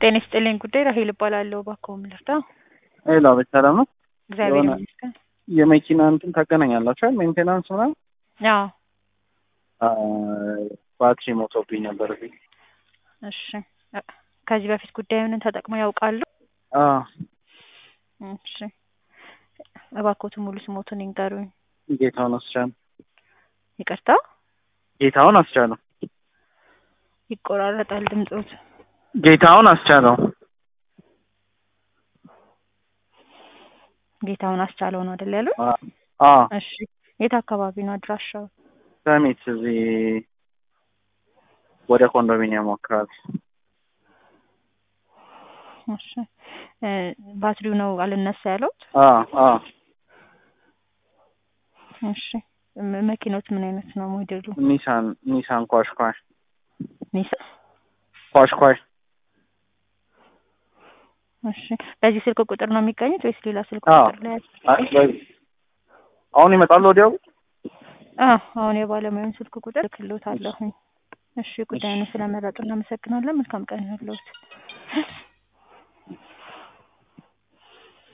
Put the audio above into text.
ጤና ይስጥልኝ ጉዳይ ራሄል እባላለሁ። እባክዎ ምን ልርዳ? ሄሎ አቤት፣ ሰላም ነው? እግዚአብሔር የሆነ- ይመስገን። የመኪና እንትን ታገናኛላችሁ አይደል? ሜንቴናንስ ምናምን። አዎ አ፣ ባትሪ ሞቶብኝ ነበር እዚህ። እሺ። እ- ከዚህ በፊት ጉዳዩን ተጠቅመው ያውቃሉ? አ፣ እሺ። እባክዎት ሙሉ ስሞትን ይንገሩኝ። ጌታውን አስቻለው። ይቅርታ ጌታውን አስቻለው። ይቆራረጣል ድምፆት። ጌታውን አስቻለው። ጌታውን አስቻለው ነው አይደል ያሉት? አ፣ አ፣ እሺ። የት አካባቢ ነው አድራሻው? ሰሚት እዚህ ወደ ኮንዶሚኒየም አካባቢ። እሺ። እ፣ ባትሪው ነው አልነሳ ያለውት? አ፣ አ፣ እሺ። ም- መኪኖት ምን አይነት ነው ሞዴሉ? ኒሳን ኒሳን ኳሽኳሽ ኒሳ ኳሽኳሽ። እሺ። በዚህ ስልክ ቁጥር ነው የሚገኙት ወይስ ሌላ ስልክ አዎ። ቁጥር ላይ? አይ፣ በዚህ አሁን ይመጣሉ ወዲያው። አዎ አሁን የባለሙያውን ስልክ ቁጥር እልክልዎታለሁኝ። እሺ ጉዳዩን ስለመረጡ እናመሰግናለን። መልካም ቀን ይሁንልዎት።